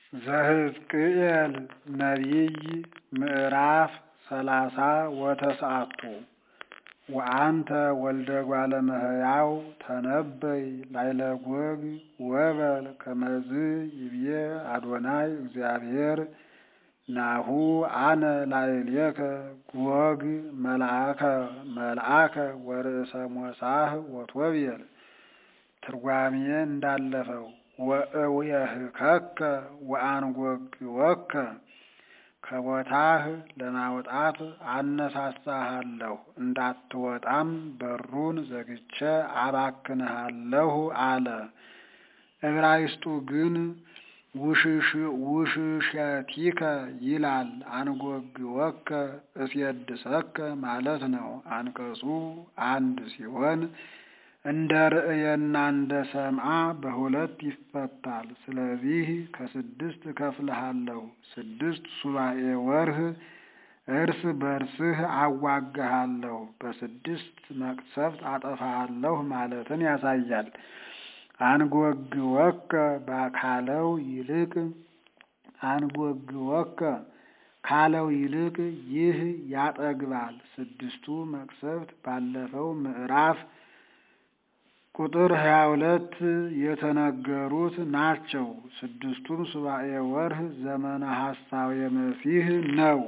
ዘሕዝቅኤል ነቢይ ምዕራፍ ሰላሳ ወተስዓቱ ወአንተ ወልደ እጓለ እመሕያው ተነበይ ላዕለ ጎግ ወበል ከመዝ ይቤ አዶናይ እግዚአብሔር ናሁ አነ ላዕሌከ ጎግ መልአከ ወርእሰ ሞሳህ ወቶቤል ትርጓሜ እንዳለፈው ወእውየህከከ ወአንጐግወከ ከቦታህ ለማውጣት አነሳሳሃለሁ እንዳትወጣም በሩን ዘግቼ አባክንሃለሁ አለ። ዕብራይስጡ ግን ውሽሸቲከ ይላል። አንጐግወከ እሴድሰከ ማለት ነው። አንቀጹ አንድ ሲሆን እንደ ርእየና እንደ ሰምዓ በሁለት ይፈታል። ስለዚህ ከስድስት እከፍልሃለሁ። ስድስት ሱባዔ ወርህ እርስ በርስህ አዋጋሃለሁ፣ በስድስት መቅሰፍት አጠፋሃለሁ ማለትን ያሳያል። አንጐግወከ ካለው ይልቅ አንጐግወከ ካለው ይልቅ ይህ ያጠግባል። ስድስቱ መቅሰፍት ባለፈው ምዕራፍ ቁጥር ሀያ ሁለት የተነገሩት ናቸው። ስድስቱም ሱባዔ ወርህ ዘመነ ሐሳዌ መሲህ ነው።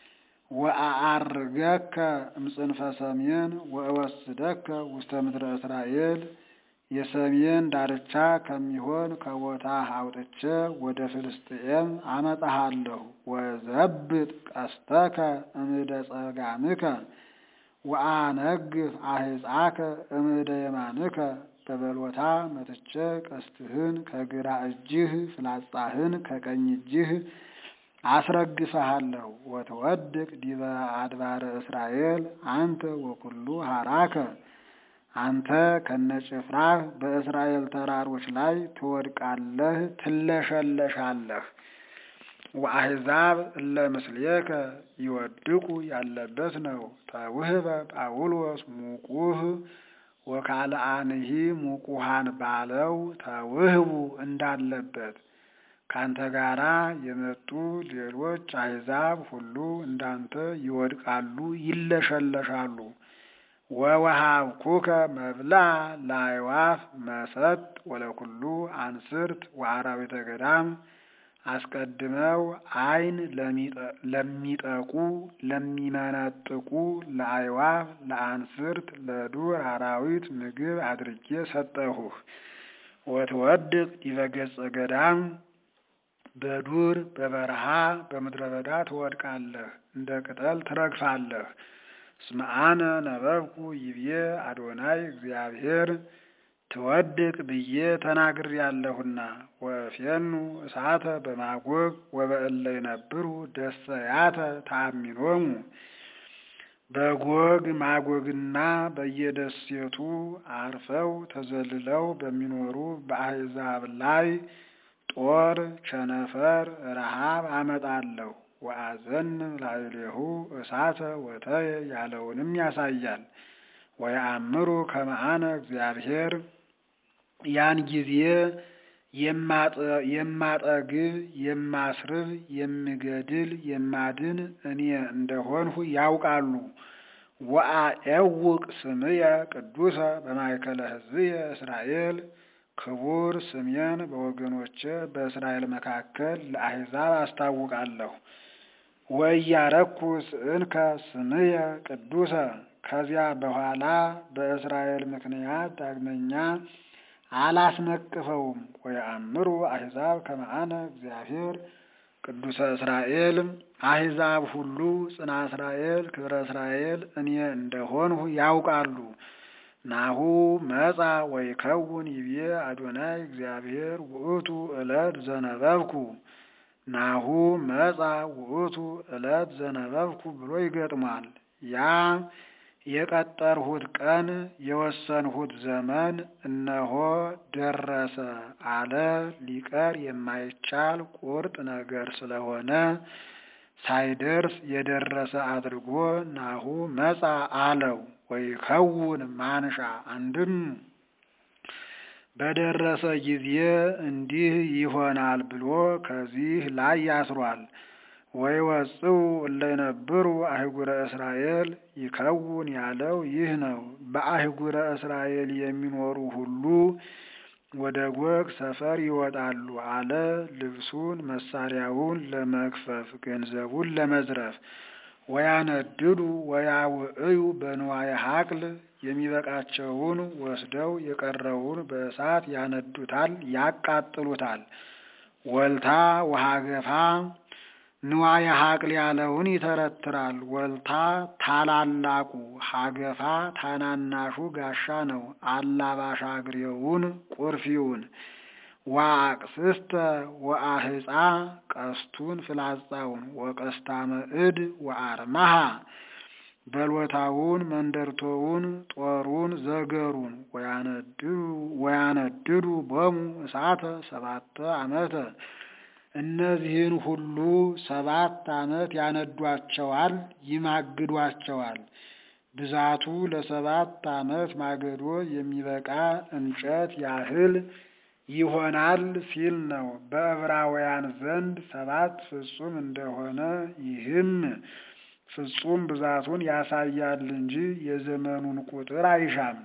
ወአዐርገከ እምጽንፈ ሰሜን ወእወስደከ ውስተ ምድረ እስራኤል የሰሜን ዳርቻ ከሚሆን ከቦታህ አውጥቼ ወደ ፍልስጥኤም አመጣሃለሁ። ወዘብጥ ቀስተከ እምደ ጸጋምከ ወአነግፍ አሕፃከ እምደ የማንከ በበሎታ መትቼ ቀስትህን ከግራ እጅህ ፍላጻህን ከቀኝ እጅህ አስረግፈሃለሁ። ወትወድቅ ዲበ አድባረ እስራኤል አንተ ወኩሉ ሀራከ አንተ ከነጭፍራህ በእስራኤል ተራሮች ላይ ትወድቃለህ፣ ትለሸለሻለህ። ወአሕዛብ እለ ምስሌከ ይወድቁ ያለበት ነው። ተውህበ ጳውሎስ ሙቁህ ወካልአንሂ ሙቁሃን ባለው ተውህቡ እንዳለበት ካንተ ጋራ የመጡ ሌሎች አሕዛብ ሁሉ እንዳንተ ይወድቃሉ፣ ይለሸለሻሉ። ወወሃብኩከ መብልዐ ለአዕዋፍ መሰጥ ወለኩሉ አንስርት ወአራዊተ ገዳም አስቀድመው ዓይን ለሚጠቁ ለሚመነጥቁ ለአዕዋፍ ለአንስርት ለዱር አራዊት ምግብ አድርጌ ሰጠሁህ። ወትወድቅ ዲበ ገጸ ገዳም በዱር በበረሃ በምድረ በዳ ትወድቃለህ፣ እንደ ቅጠል ትረግፋለህ። እስመ አነ ነበብኩ ይቤ አዶናይ እግዚአብሔር ትወድቅ ብዬ ተናግሬአለሁና። ወእፌኑ እሳተ በማጎግ ወበእለ ይነብሩ ደሰያተ ተአሚኖሙ በጎግ ማጎግና በየደሴቱ አርፈው ተዘልለው በሚኖሩ በአሕዛብ ላይ ጦር፣ ቸነፈር፣ ረሃብ አመጣለሁ። ወአዘንም ላዕሌሁ እሳተ ወተየ ያለውንም ያሳያል። ወየአምሩ ከመ አነ እግዚአብሔር ያን ጊዜ የማጠግብ የማስርብ የምገድል የማድን እኔ እንደሆንሁ ያውቃሉ። ወአኤውቅ ስምየ ቅዱሰ በማእከለ ሕዝብየ እስራኤል ክቡር ስሜን በወገኖቼ በእስራኤል መካከል ለአሕዛብ አስታውቃለሁ። ወእያረኩ ስእንከ ስምየ ቅዱሰ ከዚያ በኋላ በእስራኤል ምክንያት ዳግመኛ አላስነቅፈውም። ወየአምሩ አሕዛብ ከመ አነ እግዚአብሔር ቅዱሰ እስራኤል አሕዛብ ሁሉ ጽና እስራኤል ክብረ እስራኤል እኔ እንደሆንሁ ያውቃሉ። ናሁ መጻ ወይከውን ይቤ አዶናይ እግዚአብሔር ውእቱ ዕለት ዘነበብኩ ናሁ መጻ ውእቱ ዕለት ዘነበብኩ ብሎ ይገጥሟል። ያ የቀጠርሁት ቀን የወሰንሁት ዘመን እነሆ ደረሰ አለ። ሊቀር የማይቻል ቁርጥ ነገር ስለሆነ ሳይደርስ የደረሰ አድርጎ ናሁ መጻ አለው። ወይከውን ማንሻ አንድም በደረሰ ጊዜ እንዲህ ይሆናል ብሎ ከዚህ ላይ ያስሯል። ወይ ወጽው እለ ይነብሩ አህጉረ እስራኤል ይከውን ያለው ይህ ነው። በአህጉረ እስራኤል የሚኖሩ ሁሉ ወደ ጎግ ሰፈር ይወጣሉ አለ። ልብሱን መሳሪያውን ለመክፈፍ ገንዘቡን ለመዝረፍ ወያነድዱ ወያውዕዩ በንዋየ ሀቅል የሚበቃቸውን ወስደው የቀረውን በእሳት ያነዱታል፣ ያቃጥሉታል። ወልታ ወሀገፋ ንዋየ ሀቅል ያለውን ይተረትራል። ወልታ ታላላቁ፣ ሀገፋ ታናናሹ ጋሻ ነው። አላባሽ አግሬውን ቁርፊውን ወአቅስስተ ወአህፃ ቀስቱን ፍላጻውን ወቀስታ መዕድ ወአርማሃ በሎታውን መንደርቶውን ጦሩን ዘገሩን ወያነድዱ ቦሙ እሳተ ሰባተ ዓመተ እነዚህን ሁሉ ሰባት ዓመት ያነዷቸዋል፣ ይማግዷቸዋል። ብዛቱ ለሰባት ዓመት ማገዶ የሚበቃ እንጨት ያህል ይሆናል ሲል ነው። በዕብራውያን ዘንድ ሰባት ፍጹም እንደሆነ ይህም ፍጹም ብዛቱን ያሳያል እንጂ የዘመኑን ቁጥር አይሻም።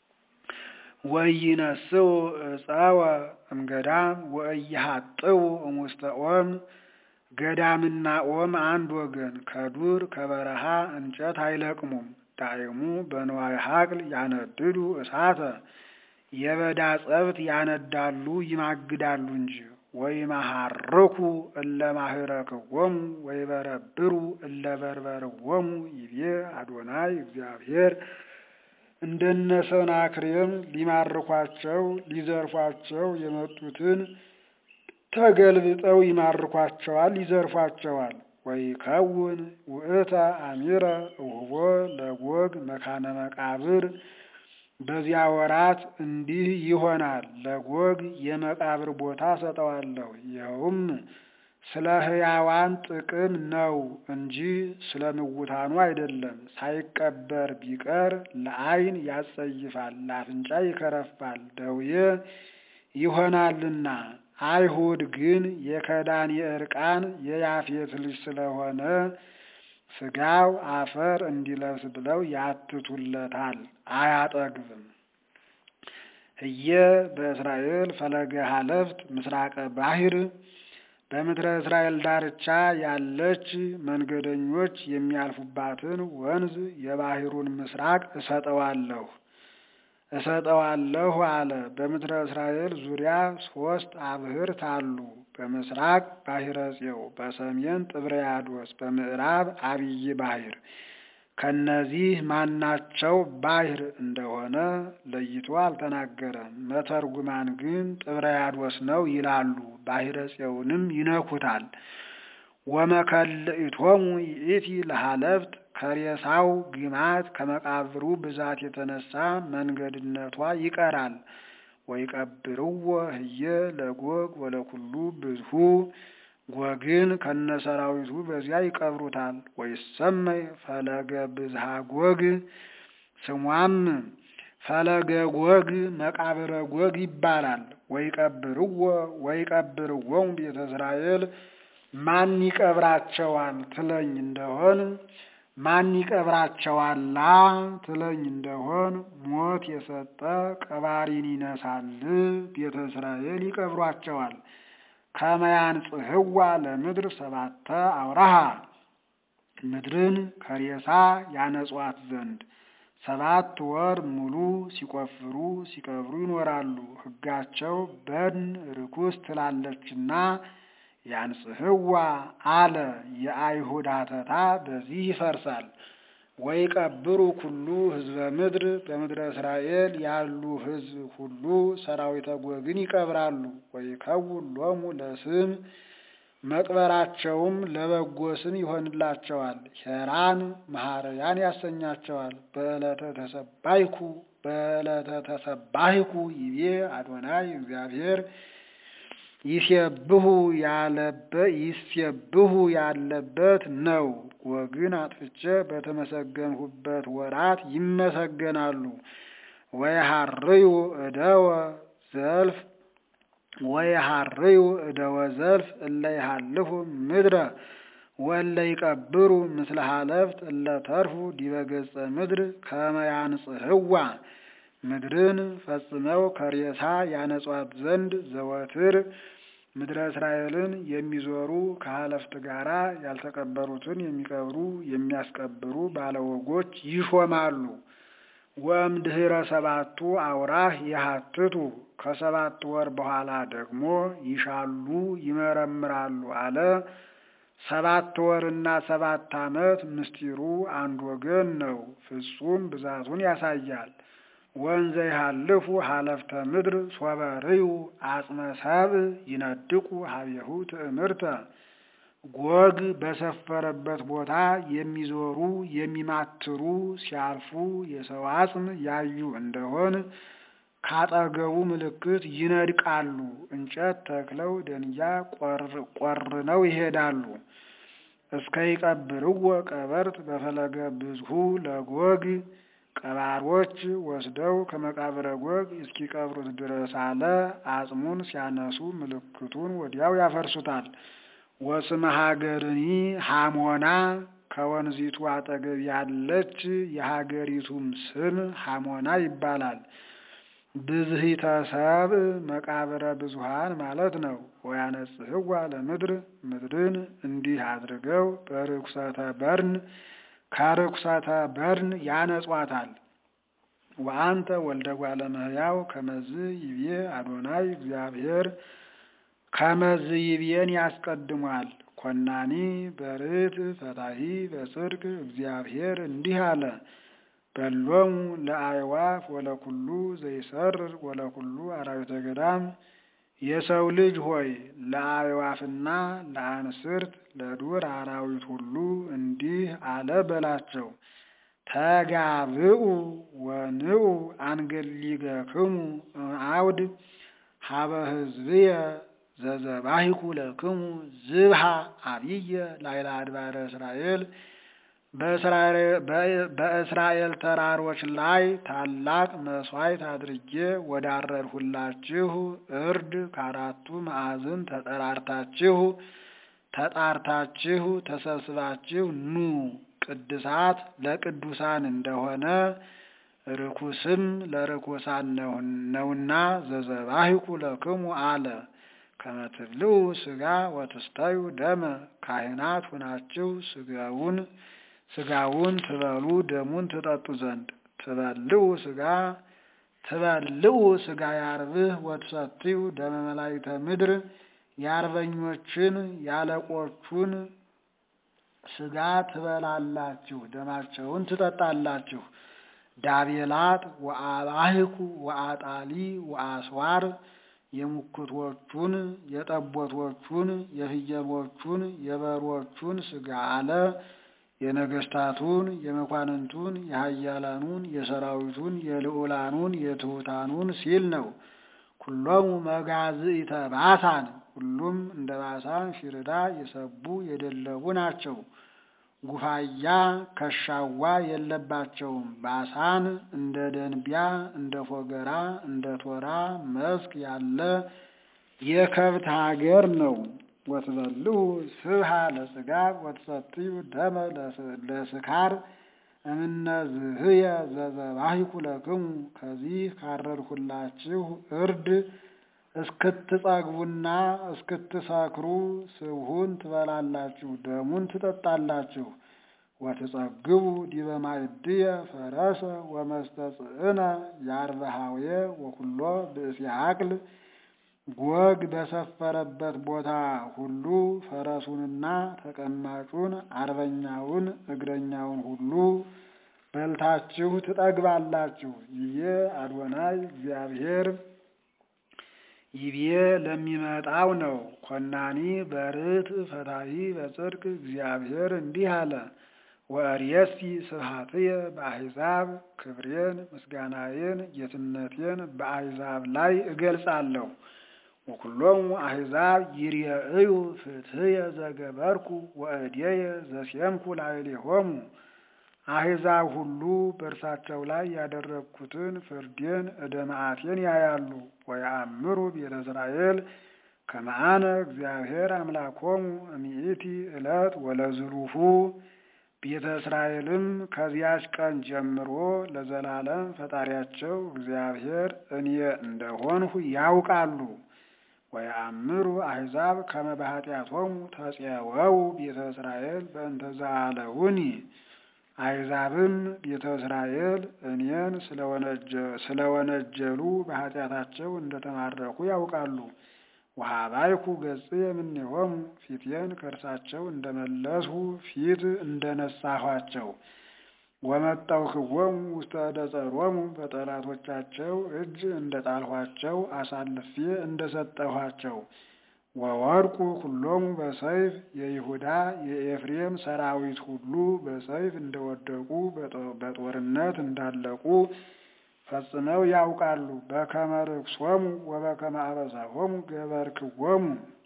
ወኢይነስው ዕፀወ እምገዳም ወኢይሃጥው እሙስተ ኦም ገዳምና ኦም አንድ ወገን ከዱር ከበረሃ እንጨት አይለቅሙም። ዳይሙ በንዋየ ሀቅል ያነድዱ እሳተ የበዳ ጸብት ያነዳሉ ይማግዳሉ እንጂ ወይመሃርኩ እለ ማህረክዎሙ ወይበረብሩ እለ በርበርዎሙ ይቤ አዶናይ እግዚአብሔር። እንደነ ሰናክሬም ሊማርኳቸው ሊዘርፏቸው የመጡትን ተገልብጠው ይማርኳቸዋል፣ ይዘርፏቸዋል። ወይከውን ውእተ አሚረ እሁቦ ለጎግ መካነ መቃብር በዚያ ወራት እንዲህ ይሆናል። ለጎግ የመቃብር ቦታ ሰጠዋለሁ። ይኸውም ስለ ሕያዋን ጥቅም ነው እንጂ ስለ ምውታኑ አይደለም። ሳይቀበር ቢቀር ለዓይን ያጸይፋል፣ ለአፍንጫ ይከረፋል፣ ደዌ ይሆናልና። አይሁድ ግን የከዳን የእርቃን የያፌት ልጅ ስለሆነ ስጋው አፈር እንዲለብስ ብለው ያትቱለታል፣ አያጠግብም። ህየ በእስራኤል ፈለገ ሀለፍት ምስራቀ ባሕር በምድረ እስራኤል ዳርቻ ያለች መንገደኞች የሚያልፉባትን ወንዝ የባሕሩን ምስራቅ እሰጠዋለሁ እሰጠዋለሁ አለ። በምድረ እስራኤል ዙሪያ ሶስት አብህርት አሉ። በምስራቅ ባሕረ ጽዮው፣ በሰሜን ጥብርያዶስ፣ በምዕራብ አብይ ባሕር። ከነዚህ ማናቸው ባሕር እንደሆነ ለይቶ አልተናገረም። መተርጉማን ግን ጥብርያዶስ ነው ይላሉ። ባሕረ ጽዮውንም ይነኩታል። ወመከልኢቶሙ ይእቲ ለሀለፍት ከሬሳው ግማት ከመቃብሩ ብዛት የተነሳ መንገድነቷ ይቀራል። ወይቀብርዎ ህየ ለጎግ ወለኩሉ ብዝሁ ጎግን ከነሰራዊቱ በዚያ ይቀብሩታል። ወይሰመይ ፈለገ ብዝሃ ጎግ ስሟም ፈለገ ጎግ መቃብረ ጎግ ይባላል። ወይቀብርዎ ወይቀብርዎሙ ቤተ እስራኤል ማን ይቀብራቸዋል ትለኝ እንደሆን ማን ይቀብራቸዋላ ትለኝ እንደሆን ሞት የሰጠ ቀባሪን ይነሳል። ቤተ እስራኤል ይቀብሯቸዋል። ከመያንጽሕዋ ለምድር ሰባተ አውራሃ ምድርን ከሬሳ ያነጿት ዘንድ ሰባት ወር ሙሉ ሲቆፍሩ ሲቀብሩ ይኖራሉ። ሕጋቸው በድን ርኩስ ትላለችና ያንጽሕዋ አለ። የአይሁድ ሀተታ በዚህ ይፈርሳል። ወይ ቀብሩ ኩሉ ህዝበ ምድር በምድረ እስራኤል ያሉ ህዝብ ሁሉ ሰራዊተ ጎግን ይቀብራሉ። ወይ ከውን ሎሙ ለስም መቅበራቸውም ለበጎ ስም ይሆንላቸዋል። ሄራን መሐረያን ያሰኛቸዋል። በዕለተ ተሰባይኩ በዕለተ ተሰባይኩ ይቤ አዶናይ እግዚአብሔር ይሴብሁ ያለበት ይሴብሁ ያለበት ነው። ጎግን አጥፍቼ በተመሰገንሁበት ወራት ይመሰገናሉ። ወይሃርዩ እደወ ዘልፍ ወየሃርዩ እደወ ዘልፍ እለ ይሃልፉ ምድረ ወለ ይቀብሩ ምስለ ሀለፍት እለ ተርፉ ዲበ ገጸ ምድር ከመ ያንጽሕዋ ምድርን ፈጽመው ከሬሳ ያነጿት ዘንድ ዘወትር ምድረ እስራኤልን የሚዞሩ ከሀለፍት ጋራ ያልተቀበሩትን የሚቀብሩ የሚያስቀብሩ ባለወጎች ይሾማሉ። ወእምድኅረ ሰባቱ አውራህ የሀትቱ ከሰባት ወር በኋላ ደግሞ ይሻሉ ይመረምራሉ አለ። ሰባት ወርና ሰባት ዓመት ምስጢሩ አንድ ወገን ነው። ፍጹም ብዛቱን ያሳያል። ወንዘ ይሃልፉ ሀለፍተ ምድር ሶበርዩ አጽመ ሰብእ ይነድቁ ሀቤሁ ትእምርተ ጎግ በሰፈረበት ቦታ የሚዞሩ የሚማትሩ ሲያልፉ የሰው አጽም ያዩ እንደሆን ካጠገቡ ምልክት ይነድቃሉ። እንጨት ተክለው ደንጊያ ቆርነው ይሄዳሉ። እስከ ይቀብርዎ ቀበርት በፈለገ ብዝሁ ለጎግ ቀባሮች ወስደው ከመቃብረ ጎግ እስኪቀብሩት ድረስ አለ። አጽሙን ሲያነሱ ምልክቱን ወዲያው ያፈርሱታል። ወስመ ሀገርኒ ሐሞና ከወንዚቱ አጠገብ ያለች የሀገሪቱም ስም ሐሞና ይባላል። ብዝሂተ ሰብእ መቃብረ ብዙሃን ማለት ነው። ወያነጽሕዋ ለምድር ምድርን እንዲህ አድርገው በርኩሰተ በርን ከርኩሰተ በርን ያነጿታል። ወአንተ ወልደ እጓለ እመሕያው ከመዝ ይቤ አዶናይ እግዚአብሔር ከመዝ ይቤን ያስቀድሟል። ኮናኒ በርት ፈታሂ በጽድቅ እግዚአብሔር እንዲህ አለ። በሎሙ ለአዕዋፍ ወለኩሉ ዘይሰርር ወለኩሉ አራዊተ ገዳም የሰው ልጅ ሆይ ለአዕዋፍና ለአንስርት ለዱር አራዊት ሁሉ እንዲህ አለ በላቸው። ተጋብኡ ወንዑ አንገሊገክሙ አውድ ሀበ ሕዝብየ ዘዘባሂኩ ለክሙ ዝብሃ አብየ ላይላ አድባረ እስራኤል በእስራኤል ተራሮች ላይ ታላቅ መሥዋዕት አድርጌ ወዳረድሁላችሁ እርድ ከአራቱ ማዕዝን ተጠራርታችሁ ተጣርታችሁ ተሰብስባችሁ ኑ ቅድሳት ለቅዱሳን እንደሆነ ርኩስም ለርኩሳን ነውና ዘዘባሂኩ ለክሙ አለ። ከመትብልዑ ሥጋ ወትስተዩ ደመ ካህናት ሁናችሁ ሥጋውን ሥጋውን ትበሉ ደሙን ትጠጡ ዘንድ ትበልዑ ሥጋ ትበልዑ ሥጋ ያርብህ ወትሰትዩ ደመ መላእክተ ምድር የአርበኞችን ያለቆቹን ሥጋ ትበላላችሁ ደማቸውን ትጠጣላችሁ። ዳቤላት ወአባህኩ ወአጣሊ ወአስዋር የሙክቶቹን የጠቦቶቹን የፍየሎቹን የበሮቹን ሥጋ አለ። የነገስታቱን የመኳንንቱን የኃያላኑን የሰራዊቱን የልዑላኑን የትሑታኑን ሲል ነው። ኩሎሙ መጋዝኢተ ባሳን ሁሉም እንደ ባሳን ፊርዳ የሰቡ የደለቡ ናቸው። ጉፋያ ከሻዋ የለባቸውም። ባሳን እንደ ደንቢያ እንደ ፎገራ እንደ ቶራ መስክ ያለ የከብት ሀገር ነው። ወትበልዑ ስብሃ ለጽጋብ ወትሰትዩ ደመ ለስካር እምነ ዝህየ ዘዘባሂኩ ለክሙ ከዚህ ካረድሁላችሁ እርድ እስክትጸግቡና እስክትሰክሩ ስብሁን ትበላላችሁ፣ ደሙን ትጠጣላችሁ። ወትጸግቡ ዲበ ማእድየ ፈረሰ ወመስተጽእነ ያርበሃውየ ወኩሎ ብእሲ አቅል ጎግ በሰፈረበት ቦታ ሁሉ ፈረሱንና ተቀማጩን አርበኛውን እግረኛውን ሁሉ በልታችሁ ትጠግባላችሁ። ይቤ አዶናይ እግዚአብሔር ይቤ ለሚመጣው ነው። ኮናኒ በርት ፈታሂ በጽድቅ እግዚአብሔር እንዲህ አለ። ወእርየሲ ስብሐትየ በአሕዛብ ክብሬን ምስጋናዬን ጌትነቴን በአሕዛብ ላይ እገልጻለሁ። ወኩሎሙ አሕዛብ ይርየእዩ ፍትሕየ ዘገበርኩ ወእዴየ ዘሴምኩ ላዕሌሆሙ አሕዛብ ሁሉ በእርሳቸው ላይ ያደረግኩትን ፍርዴን እደ መዓቴን ያያሉ። ወየአምሩ ቤተ እስራኤል ከመአነ እግዚአብሔር አምላኮሙ እሚእቲ ዕለት ወለዝሉፉ ቤተ እስራኤልም ከዚያች ቀን ጀምሮ ለዘላለም ፈጣሪያቸው እግዚአብሔር እኔ እንደሆንሁ ያውቃሉ። ወየአምሩ አሕዛብ ከመ በኃጢአቶሙ ተፄወው ቤተ እስራኤል በእንተ ዘአለውኒ አሕዛብም ቤተ እስራኤል እኔን ስለወነጀሉ በኃጢአታቸው እንደተማረኩ ያውቃሉ። ወሀባይኩ ገጽ የምኔሆሙ ፊቴን ከእርሳቸው እንደመለስሁ ፊት እንደነሳኋቸው ወመጠውክዎሙ ውስተ ዕደ ጸሮሙ በጠላቶቻቸው እጅ እንደጣልኋቸው አሳልፌ እንደሰጠኋቸው ወወድቁ ሁሎሙ በሰይፍ የይሁዳ የኤፍሬም ሰራዊት ሁሉ በሰይፍ እንደወደቁ በጦርነት እንዳለቁ ፈጽመው ያውቃሉ። በከመ ርክሶሙ ወበከመ አበሳሆሙ ገበርክዎሙ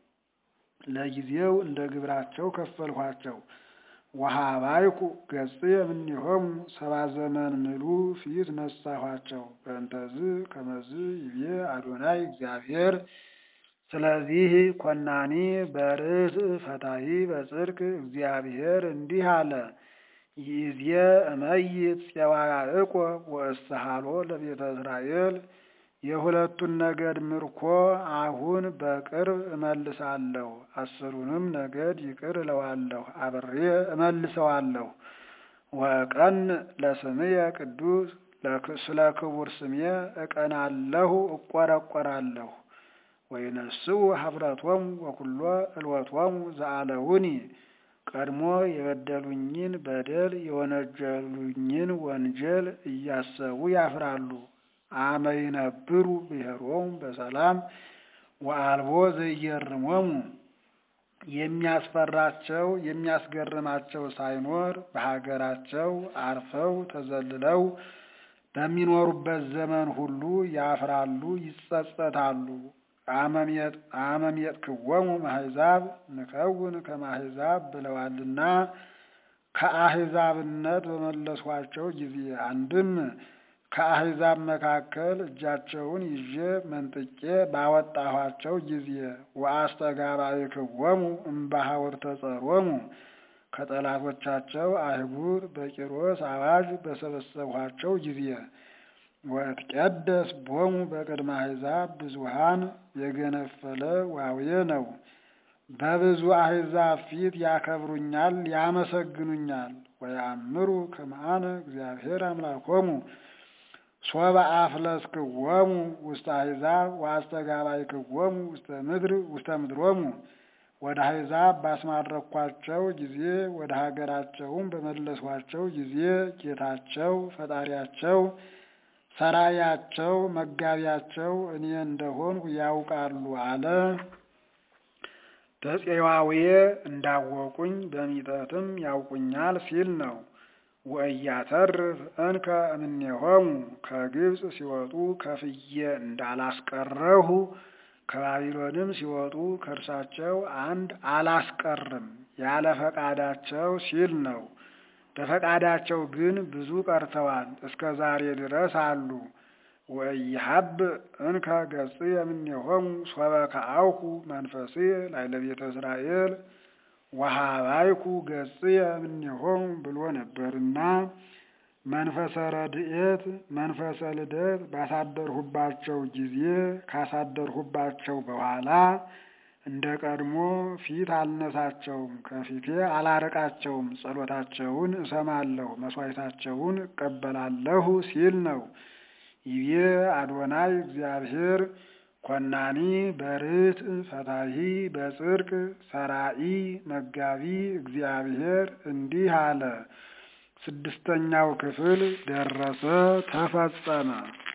ለጊዜው እንደ ግብራቸው ከፈልኋቸው። ወሀባይኩ ገጽ የምኔሆሙ ሰባ ዘመን ምሉ ፊት ነሳኋቸው። በእንተዝ ከመዝ ይቤ አዶናይ እግዚአብሔር ስለዚህ ኮናኒ በርትዕ ፈታሒ በጽድቅ እግዚአብሔር እንዲህ አለ። ይእዜ እመይት ፄዋ ያዕቆብ ወእስሃሎ ለቤተ እስራኤል የሁለቱን ነገድ ምርኮ አሁን በቅርብ እመልሳለሁ። አስሩንም ነገድ ይቅር እለዋለሁ፣ አብሬ እመልሰዋለሁ። ወእቀን ለስምየ ቅዱስ ስለ ክቡር ስሜ እቀናለሁ፣ እቆረቆራለሁ። ወይነስኡ ኀፍረቶሙ ወኩሎ እልወቶሙ ዘአለውኒ ቀድሞ የበደሉኝን በደል የወነጀሉኝን ወንጀል እያሰቡ ያፍራሉ። አመ ይነብሩ ብሔሮሙ በሰላም ወአልቦ ዘየርሞሙ የሚያስፈራቸው የሚያስገርማቸው ሳይኖር በሀገራቸው አርፈው ተዘልለው በሚኖሩበት ዘመን ሁሉ ያፍራሉ፣ ይጸጸታሉ። አመሜጥክዎሙ አሕዛብ ንከውን ከመ አሕዛብ ብለዋልና ከአሕዛብነት በመለስኋቸው ጊዜ አንድም ከአሕዛብ መካከል እጃቸውን ይዤ መንጥቄ ባወጣኋቸው ጊዜ ወአስተጋባእክዎሙ እምባሕውርተ ጸሮሙ ከጠላቶቻቸው አህጉር በቂሮስ አዋጅ በሰበሰብኋቸው ጊዜ ወእትቀደስ ቦሙ በቅድመ አሕዛብ ብዙኃን የገነፈለ ዋዌ ነው። በብዙ አሕዛብ ፊት ያከብሩኛል፣ ያመሰግኑኛል። ወየአምሩ ከመ አነ እግዚአብሔር አምላኮሙ ሶበ አፍለስክዎሙ ውስተ አሕዛብ ወአስተጋባእክዎሙ ውስተ ምድር ውስተ ምድሮሙ ወደ አሕዛብ ባስማረኳቸው ጊዜ ወደ ሀገራቸውም በመለስኋቸው ጊዜ ጌታቸው ፈጣሪያቸው ሰራያቸው መጋቢያቸው እኔ እንደሆንሁ ያውቃሉ አለ። በፄዋዌ እንዳወቁኝ በሚጠትም ያውቁኛል ሲል ነው። ወእያተርፍ እንከ እምኔሆሙ ከግብፅ ሲወጡ ከፍዬ እንዳላስቀረሁ ከባቢሎንም ሲወጡ ከእርሳቸው አንድ አላስቀርም ያለ ፈቃዳቸው ሲል ነው። በፈቃዳቸው ግን ብዙ ቀርተዋል፣ እስከ ዛሬ ድረስ አሉ። ወኢይሀብ እንከ ገጽ የምኔሆሙ ሶበ ከአውኩ መንፈሴ ላዕለ ቤተ እስራኤል ወሀባይኩ ገጽ የምኔሆሙ ብሎ ነበርና መንፈሰ ረድኤት መንፈሰ ልደት ባሳደርሁባቸው ጊዜ ካሳደርሁባቸው በኋላ እንደ ቀድሞ ፊት አልነሳቸውም፣ ከፊቴ አላርቃቸውም። ጸሎታቸውን እሰማለሁ፣ መስዋዕታቸውን እቀበላለሁ ሲል ነው። ይቤ አዶናይ እግዚአብሔር ኮናኒ በርትዕ ፈታሒ በጽድቅ ሰራኢ መጋቢ እግዚአብሔር እንዲህ አለ። ስድስተኛው ክፍል ደረሰ፣ ተፈጸመ።